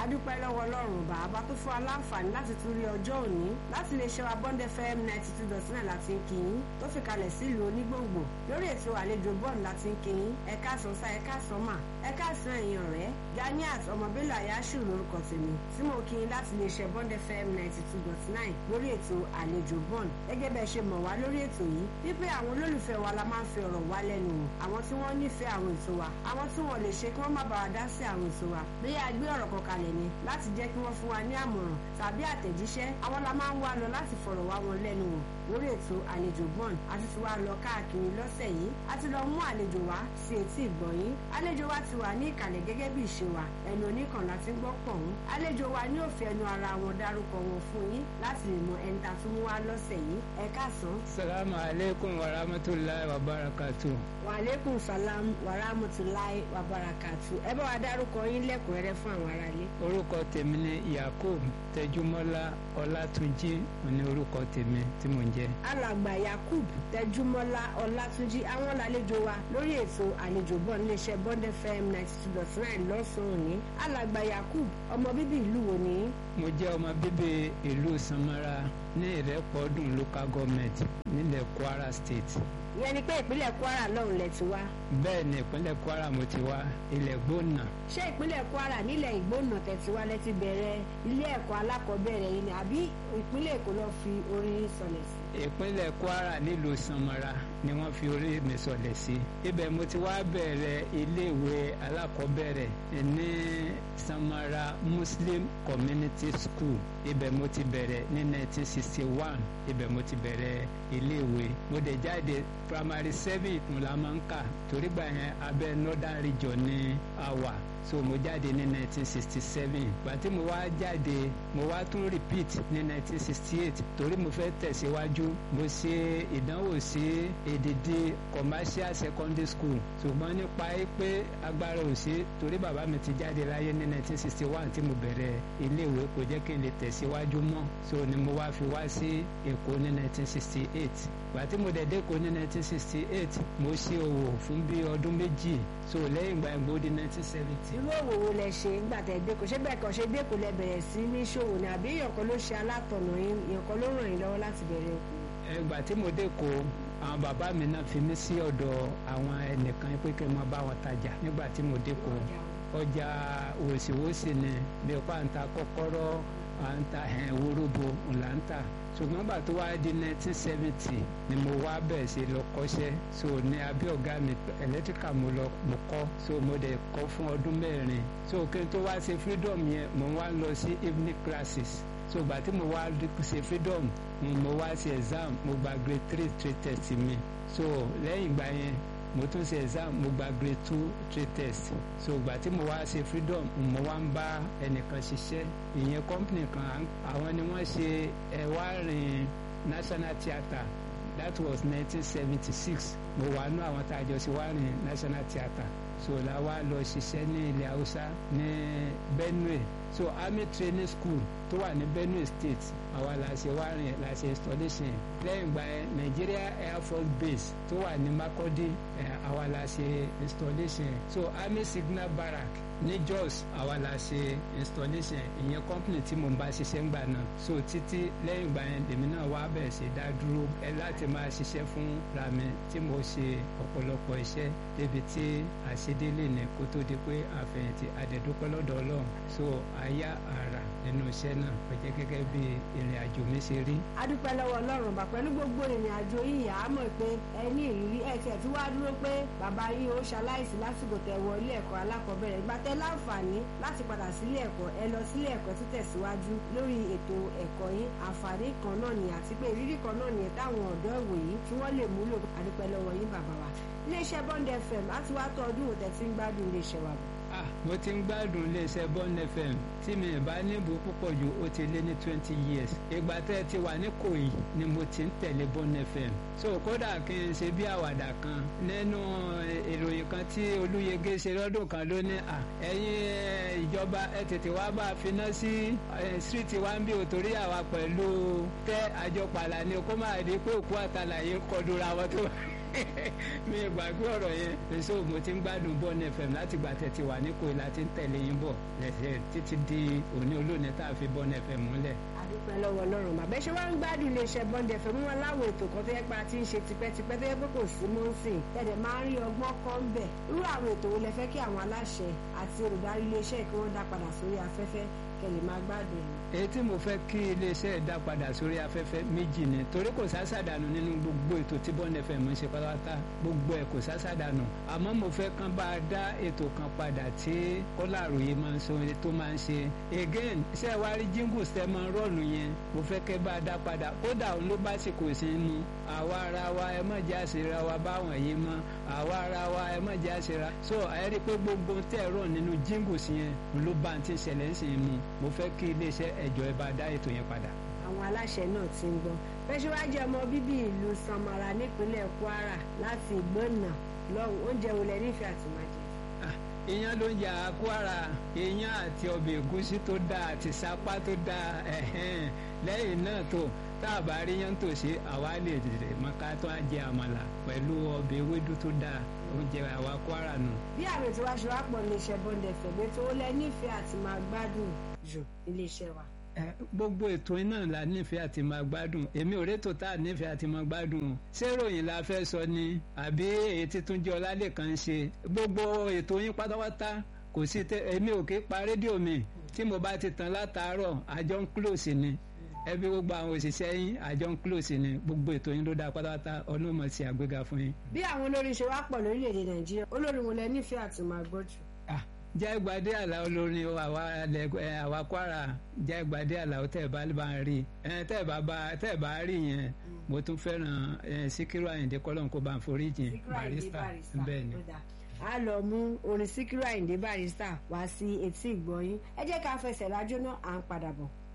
adúpẹ́ lọ́wọ́ ọlọ́run bàbá tó fún wa láǹfààní láti tún rí ọjọ́ òní láti lè ṣe wa bond fm ninety two dot nine láti ń kí yín tó fi kalẹ̀ sílùú onígbòǹgbò lórí ètò àlejò bond láti ń kí yín ẹ̀ka àsọ̀nsá ẹ̀ka àsọ̀mà ẹ̀ka àsán ẹ̀yìn ọ̀rẹ́ ganiat ọmọbílà ayáṣù lórúkọ tèmi tí mo kí yín láti lè ṣe bond fm ninety two dot nine lórí ètò àlejò bond gẹ́gẹ́ bẹ́ẹ̀ ṣe mọ̀ wá lórí ètò yìí wípé àwọn olólùfẹ́ wa la máa ń fi ọ̀rọ̀ wá lẹ́nu wò àwọn tí wọ́n nífẹ̀ẹ́ àwọn ètò wa àwọn tí wọ́n lè ṣe kí wọ́n má bàa dá sí àwọn ètò wa bí a gbé ọ̀rọ̀ kan kalẹ̀ ni láti jẹ́ kí wọ́n fún wa ní àmọ̀ràn tàbí àtẹ̀jíṣẹ́ àwọn la máa ń wá lọ láti fọ̀rọ̀ wá wọn lẹ́nu wò lórí ètò àlejò bond àti ti wá lọ káàkiri lọ́sẹ̀ yìí a ti lọ mú àlejò wá sí etí ìgbọ̀nyín àlejò wa ti wà ní ìkàlẹ̀ gẹ́gẹ́ bí ìṣe wa ẹnu oníkan láti gbọ́ pọ̀hún àlejò wa ní òfin ẹnu ara wọn dárúkọ wọn fún yín láti lè mọ ẹni tá a tún mú wá lọ́sẹ̀ yìí ẹ káàsán. salamu aleykum wa rahmatulahi wa barakatu. wa aleykum salam wa rahmatulahi wa barakatu ẹ bá wa dárúkọ yín lẹ́kùnrẹ́rẹ́ fún àwọn aráalé. orúkọ tèmi ni yakub tẹjúmọ́lá ọlátúnjí ní orúkọ tèmi tí mò ń jẹ́. alàgbà yakub tẹjúmọ́lá ọlátúnjí àwọn làlejò wa lórí ètò àlejò bọ̀ níléeṣẹ́ bond fm ninety two dot nine lọ́sàn-án òní alàgbà yakub ọmọ bíbí ìlú wo ni. mo jẹ́ ọmọ bíbí ìlú samara ní ìrẹ́pọ̀dùn local government nílẹ̀ kwara state. ìyẹn ni pé ìpínlẹ̀ kwara lọ́hùn lẹ ti wá. bẹ́ẹ̀ ni ìpínlẹ̀ kwara mo ti wá ilẹ̀ gbóná. ṣé ìpínlẹ̀ kwara nílẹ̀ ìgbóná tẹ̀sí wá lẹ ti bẹ̀rẹ̀ ilé ẹ̀kọ́ alákọ̀ọ́bẹ̀rẹ̀ yìí ni àbí ìpínlẹ̀ èkó lọ fi orin sọlẹ̀ sí. ìpínlẹ̀ kwara nílùú samara ni wọ́n fi orí mi sọlẹ̀ sí. ibẹ̀ mo ti wá bẹ̀rẹ̀ iléèwé alákọ̀ọ́bẹ̀rẹ̀ ní samara muslim community school ibẹ̀ mo ti bẹ̀rẹ̀ ní 1961 ibẹ̀ mo ti bẹ̀rẹ̀ iléèwé mo dẹ̀ jáde primary seven ìkùn la máa ń kà torí gbà yẹn abẹ́ northern region ní àwà so mo jáde ní 1967 gbàtí mo wá jáde mo wá tún repeat ní 1968 torí mo fẹ́ tẹ̀síwájú mo ṣe ìdánwò sí èdèdè commercial secondary school ṣùgbọ́n nípa pé agbára ò sí torí bàbá mi ti jáde láyé ní 1961 tí mo bẹ̀rẹ̀ iléèwé kò jẹ́ kí n lè tẹ̀síwájú mọ́ so ni mo wá fi wá sí èkó ní 1968 gbàtí mo dẹ̀ dé èkó ní 1968 mo ṣe òwò fún bí ọdún méjì so lẹ́yìn ìgbà ìgbò di 1970 irú òwò wo lẹ ṣe nígbà tẹ dé kò ṣé bẹ́ẹ̀ kàn ṣe dé kò lẹ bẹ̀rẹ̀ sí ní ṣòwò ni àbí èèyàn kan ló ṣe alátọ̀nà yín èèyàn kan ló ràn yín lọ́wọ́ láti bẹ̀rẹ̀ òkú. ẹgbà tí mo dé kó àwọn bàbá mi náà fi mí sí ọ̀dọ̀ àwọn ẹnìkan pé kí n máa bá wọn tajà nígbà tí mo dé kó ọjà wòsíwòsí ni bí ọ̀pá ń ta kọ́kọ́rọ́ à ń ta wóróbo ńlá ń tà ṣùgbọ́n gbà tó wá di 1970 ni mo wá bẹ̀rẹ̀ sí lọ kọ́ṣẹ́ so ní abẹ́ ọ̀gá mi electrical mo lọ mo kọ́ so mo dẹ̀ kọ́ fún ọdún mẹ́rin so kí n tó wá ṣe freedom yẹn mo wá lọ sí evening classes so gbà tí mo wá ṣe freedom mo wá ṣe exam mo gba grade three trade test mi so lẹ́yìn ìgbà yẹn mo tún ṣe exam mo gba grade two trade test so ìgbà tí mo wá ṣe freedom mo wá ń bá ẹnìkan ṣiṣẹ́ ìyẹn company kan àwọn ni wọ́n ṣe ẹ̀wárin national theatre that was 1976 mo wà nú àwọn tá a jọ ṣe wárin national theatre so la wá lọ ṣiṣẹ́ ní ilẹ̀ haúsá ní benue so army training school tó wà ní benue state àwa la ṣe wárin la ṣe installation lẹ́yìn ìgbà yẹn nigeria air force base tó wà ní makurdi àwa la ṣe installation so army signal barrack ní jos àwa la ṣe installation ìyẹn company tí mo ń bá ṣiṣẹ́ ńgbà náà so títí lẹ́yìn ìgbà yẹn lèmi náà wá bẹ̀rẹ̀ sí dá dúró ẹ láti máa ṣiṣẹ́ fún rami tí mo ṣe ọ̀pọ̀lọpọ̀ iṣẹ́ débi tí àṣedélé ní kó tó di pé àfẹ̀yìntì àdẹ̀dúpẹ́ lọ́dọ̀ ọlọ́run so àyà àrà nínú iṣẹ́ náà kò jẹ́ gẹ́gẹ́ bí ìrìn àjò mi ṣe rí. a dúpẹ́ lọ́wọ́ ọlọ́run bà pẹ̀lú gbogbo ìrìn àjò yìí à á mọ̀ pé ẹ ní ìrírí ẹ tiẹ̀ tí wàá dúró pé bàbá yín ó ṣaláìsí lásìkò tẹ̀ wọ ilé ẹ̀kọ́ alákọ̀ọ́bẹ̀rẹ̀ ìgbà tẹ́ láǹfààní láti padà sílé ẹ̀kọ́ ẹ lọ sílé ẹ̀kọ́ títẹ̀síwájú lórí ètò ẹ̀kọ́ yín àǹfààní kan náà ni àti pé ìrírí kan náà ni táwọn ọ̀dọ́ ìwòyí tí wọ́n lè múlò a dúpẹ́ lọ́wọ́ yín bàbá wa iléeṣẹ́ bond fm láti wá tọ́ ọdún òtẹ́ tí ń gbádùn iléeṣẹ́ wa bọ̀. ah mo ti ń gbádùn iléeṣẹ́ bond fm tí mi ì bá níbo púpọ̀ jù ó ti lé ní twenty years ìgbà tẹ́ ẹ ti wà ní kòyí ni mo ti ń tẹ̀lé bond fm so kódà kí n ṣe bí àwàdà kan nínú ìròyìn kan tí olúyege ṣe lọ́dún kan ló ní à ẹ̀yin ìjọba ẹ tètè wá bá a finá sí street wa ń bí òtórí àwa pẹ̀lú tẹ́ àjọpàlà ni kó máa di pé òkú àtàlàyé ń kọdúra wọn tó mi gbàgbé ọ̀rọ̀ yẹn èso mo ti ń gbádùn bọ́ọ̀nù fm láti gbà tẹ̀tí wà ní kòyí láti ń tẹ̀lé yín bọ̀ lẹ́sẹ̀ títí di òní olóòní tá a fi bọ́ọ̀nù fm múlẹ̀. àdúpẹ́ lọ́wọ́ ọlọ́run mà bẹ́ẹ̀ ṣe wá ń gbádùn iléeṣẹ́ bond fm mú wọn láwọn ètò kan tó yẹ pé a ti ń ṣe tipẹ́tipẹ́ tó yẹ pé kò sí mọ́ ń sìn tẹ̀dẹ̀ máa ń rí ọgbọ́n kan bẹ̀ irú àwọn ètò wo lẹ fẹ́ kí àwọn aláṣẹ àti olùdarí iléeṣẹ́ kí wọ́n dá padà sórí afẹ́fẹ́ kẹ́ lè máa gbádùn ẹ̀ èyí tí mo fẹ́ kí iléeṣẹ́ dá padà sórí afẹ́fẹ́ méjì ni torí kò sásàdànù nínú gbogbo ètò tí bond fm ń ṣe pátápátá gbogbo ẹ̀ kò sásàdànù àmọ́ mo fẹ́ kán bá a dá ètò kan padà tí kọ́làròyé máa ń sọ tó máa ń ṣe again ṣé wàá rí jingles tẹ́ máa ń rọ̀lù yẹn mo fẹ́ kẹ́ bá a dá padà kódà òun ló bá sì kò sí mu àwa ara wa ẹ má jẹ́ àṣírà wa báwọn yìí mọ́ àwa ara wa ẹ má jẹ́ àṣírà so ẹ rí i pé gbogbo tẹ́ rọ̀ nínú jingles yẹn ló bá ti ṣẹlẹ̀ ń sìn mu mo fẹ́ kí iléeṣẹ́ ẹ̀jọ̀ ẹ bá dá ètò yẹn padà. àwọn aláṣẹ náà ti ń gbọ́ bẹ́ẹ̀ wá jẹ́ ọmọ bíbí ìlú samara nípínlẹ̀ kwara láti ìgbónà lọ́hùn oúnjẹ wo lẹ nífẹ̀ẹ́ àti máa jẹ. iyán ló ń jà kwara iyán àti ọbẹ̀ ẹ̀gúsí tó dáa àti sápá tó dáa lẹ́yìn náà tó tá a bá rí yán tòṣe àwa lè dèrè mọ́ká tó á jẹ àmàlà pẹ̀lú ọbẹ̀ ewédú tó dáa oúnjẹ àwa kwara nù. bí àwọn ètò wa ṣe wá pọ̀ iléeṣẹ́ bọ́ndẹ̀ fẹ̀gbẹ́ tó lẹ nífẹ̀ẹ́ àti máa gbádùn jù iléeṣẹ́ wa. gbogbo ètò iná la nífẹ̀ẹ́ àti máa gbádùn èmi ò rétò tá a nífẹ̀ẹ́ àti máa gbádùn ṣé ròyìn la fẹ́ sọ ni àbí èyí tí Túnjí Ọlálẹ́kan ń ṣe gbogbo ètò yín pátápátá kò sí èmi ò kí pa rédíò mi tí mo bá ti tàn látàárọ̀ àjọ ń close ni ẹbí gbogbo àwọn òṣìṣẹ́ yín àjọ ń close ni gbogbo ètò yín ló dáa pátápátá ọlọ́mọ sí àgbéga fún yín. bí àwọn olórin ṣe wá pọ̀ lórílẹ̀‐èdè nàìjíríà olórin wo lẹ nífẹ̀ẹ́ àti máa gbọ́ jù. jágbádé àlà olórin àwa kwara jágbádé àlà tẹ́ bá bá rí tẹ́ bá bá tẹ́ bá rí yẹn mo tún fẹ́ràn síkírù àyìndé kọ́lọ́n kó bá ń forí jìn barista bẹ́ẹ̀ ni a lọ mú orin síkírù àyìndé barista wá sí etí ìgbọ̀nyín ẹ jẹ́ ká fẹsẹ̀ lájọ́ náà à ń padà bọ̀.